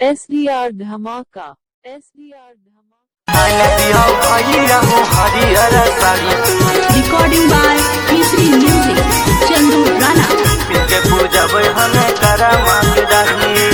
S D R धमाका S D R धमाका नदिया भैया हो हरिहर sari recording by P3 Music, Chandu Rana. पिके पूजब हमें करा मांगदाही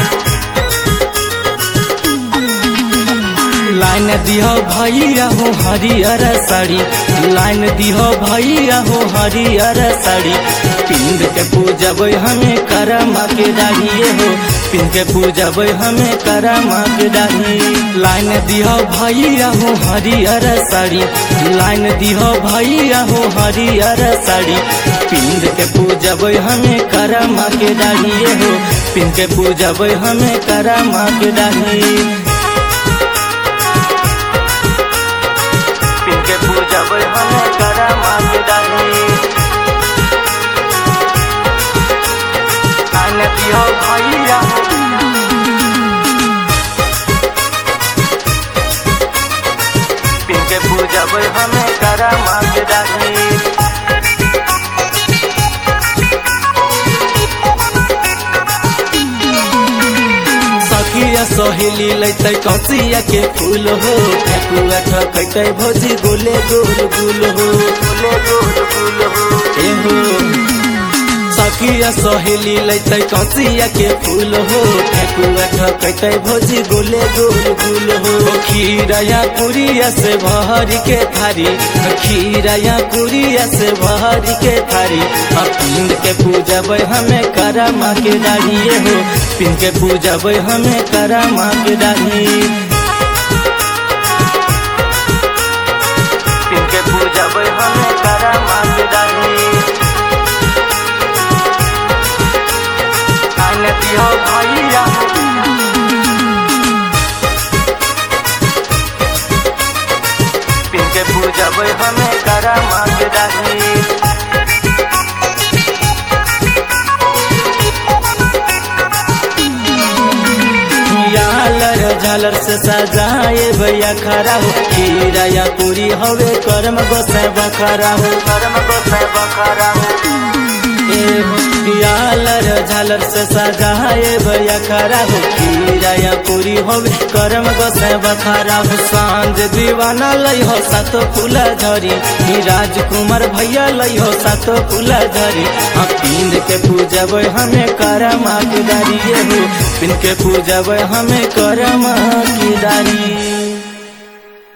लाइन दिह भैया हो हरिहर साड़ी लाइन दिह भैया हो हरिहर साड़ी पिंड के पूजब हमें करा माँ के दाढ़िए हो पिंड के पूजब हमें करा माँ के दाढ़ी लाइन दिह भैया हो हरिहर साड़ी लाइन दिह भैया हो हरिहर साड़ी पिंड के पूजब हमें करा माँ के दाढ़िए हो पिंड के पूजब हमें करा माँ के दाढ़ी पिंके पूजा बर हमें करा मांगदाही आने दियो भैया पिंके पूजा बर हमें करा मांगदाही सखिया सहेली लैते कसिया के फूल हो ठेकुआ ठकैते भोजी गोले गोल गुल हो गोले गोल गुल हो ए हो सखिया सहेली लैते कसिया के फूल हो ठेकुआ ठकैते भोजी गोले गोल गुल हो खीरया पुरिया से भरी के थारी खीरया पुरिया से भरी के थारी आ पिंड के पूजब हमें करा माँ के दाढ़िए हो पिंड के पूजब हमें करा माँ के दाढ़ी पिंड के पूजब हमें करा माँ के दाढ़ी आने दियो भैया पिंड के पूजब हमें करा माँ के दाढ़ी झालर झालर से सजाए भैया खरा हो खीरा या पूरी हवे करम गोसाई बखरा हो करम गोसाई बखरा हो झालर झालर से सजाए भैया खरा हो खीरा या पूरी होवे करम गोसाई बखरा हो सांझ दीवाना लई हो सात फूला झरी ही राजकुमार भैया लई हो सात फूला झरी आ पिंड के पूजब हमें करम की दारिये हो पिंड के पूजब हमें करम की दारी